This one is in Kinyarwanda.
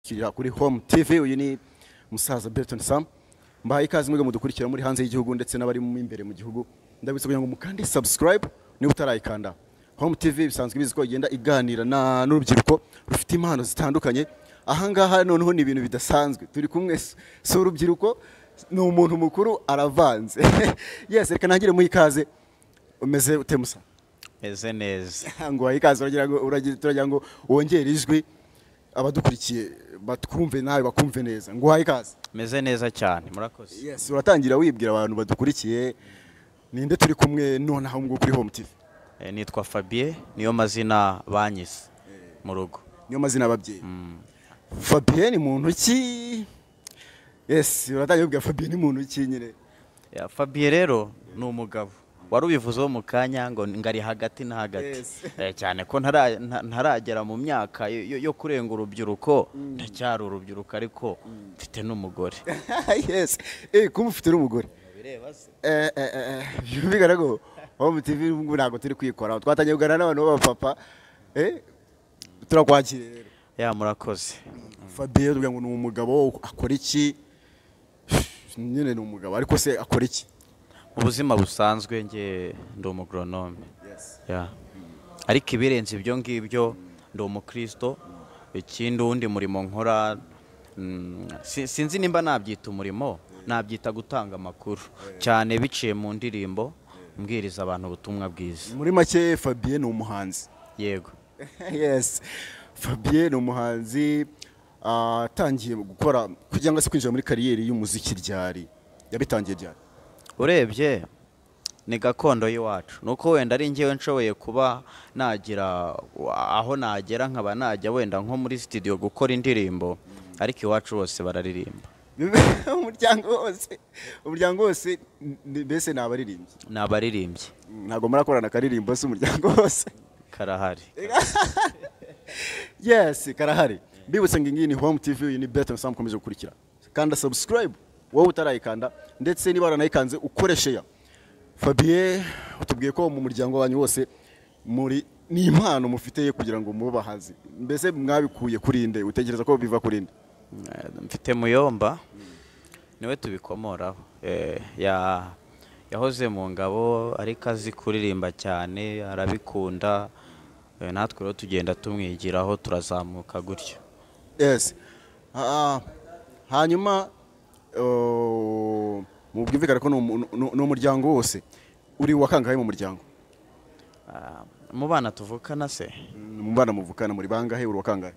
kira kuri home tv uyu ni musaza Berton Sam mbahaye ikaze mwebwe mudukurikira muri hanze y'igihugu ndetse n'abari mu imbere mu gihugu ndabisa kugira ngo mukande subscribe niba utarayikanda home tv bisanzwe bizi ko igenda iganira na- n'urubyiruko rufite impano zitandukanye ahangaha noneho ni ibintu bidasanzwe turi kumwe s- si urubyiruko ni umuntu mukuru aravanze yes reka ntangire muha ikaze umeze ute musa meze neza ngo uhaye ikaze uragira ngo uragira- turagira ngo wongere ijwi abadukurikiye batwumve nawe bakumve neza ngo uhaye ikaze meze neza cyane murakoze yes uratangira wibwira abantu badukurikiye ninde turi kumwe nonaha ngo kuri home tv Eh, nitwa fabien niyo mazina banyise mu rugo niyo mazina y'ababyeyi fabien ni muntu ki yes uratangira wibwira fabien ni muntu ki nyine Ya, fabien rero ni umugabo wari ubivuzeho mu kanya ngo ni- ngo ari hagati na hagati Yes. Eh, cyane ko ntara- nta- ntaragera mu myaka yo- yo yo kurenga urubyiruko ndacyari urubyiruko ariko mfite n'umugore yes eh kuba ufite n'umugore Eh, eh, eh, eh, bigaragara ko home tv ubu ntabwo turi kwikora twatangiye kuganira n'abantu b'abapapa eh turakwakira rero ya murakoze Fabien tuvuga ngo ni umugabo akora iki nyine ni umugabo ariko se akora iki mu buzima busanzwe njye ndi umugoronome Ya. ariko ibirenze ibyo ngibyo ndi umukristo ikindi uwundi murimo nkora mm, si- sinzi nimba nabyita umurimo nabyita gutanga amakuru cyane biciye mu ndirimbo mbwiriza abantu ubutumwa bwiza muri make Fabien ni umuhanzi yego yes Fabien ni umuhanzi ah, atangiye gukora kugira ngo se kwinjira muri kariyeri y'umuziki ryari yabitangiye ryari urebye ni gakondo y'iwacu ni uko wenda ari njyewe nshoboye kuba nagira aho nagera nkaba najya wenda nko muri sitidiyo gukora indirimbo ariko iwacu bose bararirimba umuryango wose umuryango wose ni- mbese ni abaririmbyi ni abaririmbyi ntabwo murakorana akaririmbo se umuryango wose karahari yes karahari mbibutse ngo iyi ni home tv iyi ni beto sam ukomeje gukurikira kanda subscribe wowe utarayikanda ndetse niba waranayikanze ukoreshe ya fabien utubwiye ko mu muryango wanyu wose muri ni impano mufite kugira ngo mube abahanzi mbese mwabikuye kuri nde utekereza ko biva kuri nde Eh, mfite muyomba niwe tubikomoraho Eh, ya- yahoze mu ngabo ariko azi kuririmba cyane arabikunda Eh, natwe rero tugenda tumwigiraho turazamuka gutyo yes Ah, hanyuma oh, mu bwumvikane ko ni umu- ni- ni umuryango wose uri uwa kangahe mu muryango Ah, mu bana tuvukana se mu bana muvukana muri bangahe uri uwa kangahe